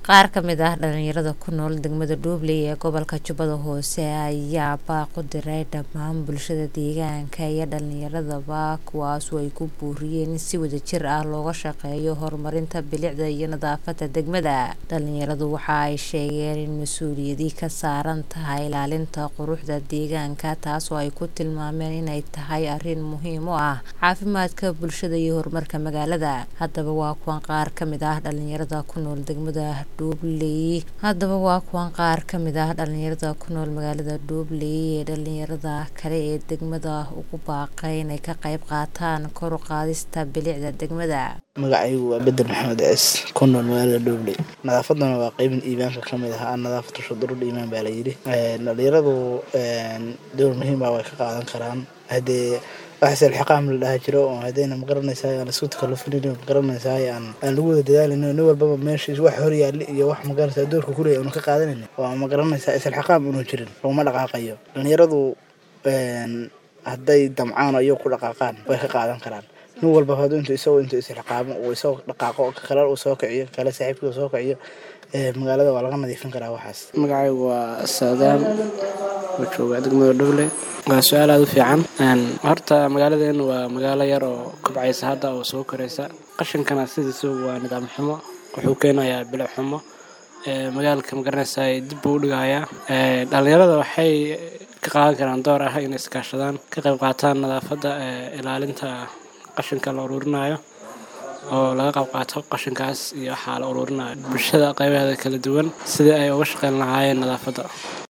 qaar ka mid ah dhalinyarada ku nool degmada dhuubley ee gobolka jubbada hoose ayaa baaq u diray dhammaan bulshada deegaanka iyo dhalinyaradaba kuwaasoo ay ku buuriyeen in si wadajir ah looga shaqeeyo horumarinta bilicda iyo nadaafada degmada dhalinyaradu waxa ay sheegeen in mas-uuliyadii ka saaran tahay ilaalinta quruxda deegaanka taasoo ay ku tilmaameen inay tahay arrin muhiim u ah caafimaadka bulshada iyo horumarka magaalada haddaba waa kuwan qaar ka mid ah dhalinyarada ku nool degmada dhuubley haddaba waa kuwan qaar ka mid ah dhalinyarada ku nool magaalada dhuubley ee dhalinyarada kale ee degmada ugu baaqay inay ka qayb qaataan kor u qaadista bilicda degmada magacaygu waa bedel maxamed ciis ku nool magaalada dhuubley nadaafaduna waa qeybin iimaanka ka mid ah nadaafatu shudurul iimaan baa layidhi dhalinyaradu door muhiima way ka qaadan karaan haddee wax selxiqaam la dhaha jiro oo hadayna magaranaysaa aan isku takalufinin magaranaysaa aan aan lagu wada dadaalino nin walbaba meeshiis wax hor yaalli iyo wax magaranaysaa doorka kuleeya unu ka qaadanaynin oo magaranaysaa iselxiqaam unu jirin laguma dhaqaaqayo dhalinyaradu hadday damcaan iyo ku dhaqaaqaan way ka qaadan karaan nin walba hadu intu isagoo intuu isilxiqaamo uu isagoo dhaqaaqo kale uu soo kiciyo kale saaxiibkii uu soo kiciyo magaalada waa laga nadiifin karaa waxaas magacaygu waa saadaan oo jooga degmada dhuble waa su-aal aada u fiican horta magaaladeenu waa magaalo yar oo kobcaysa hadda oo soo koraysa qashinkana sidiisa waa nidaam xumo wuxuu keenayaa bilic xumo magaalka magaranaysa dib buu u dhigayaa dhalinyarada waxay ka qaadan karaan door ah inay iskaashadaan ka qayb qaataan nadaafadda ilaalinta qashinka la uruurinayo oo laga qayb qaato qashinkaas iyo waxaa la uruurinayo bulshada qaybaheeda kala duwan sidii ay uga shaqeyn lahaayeen nadaafadda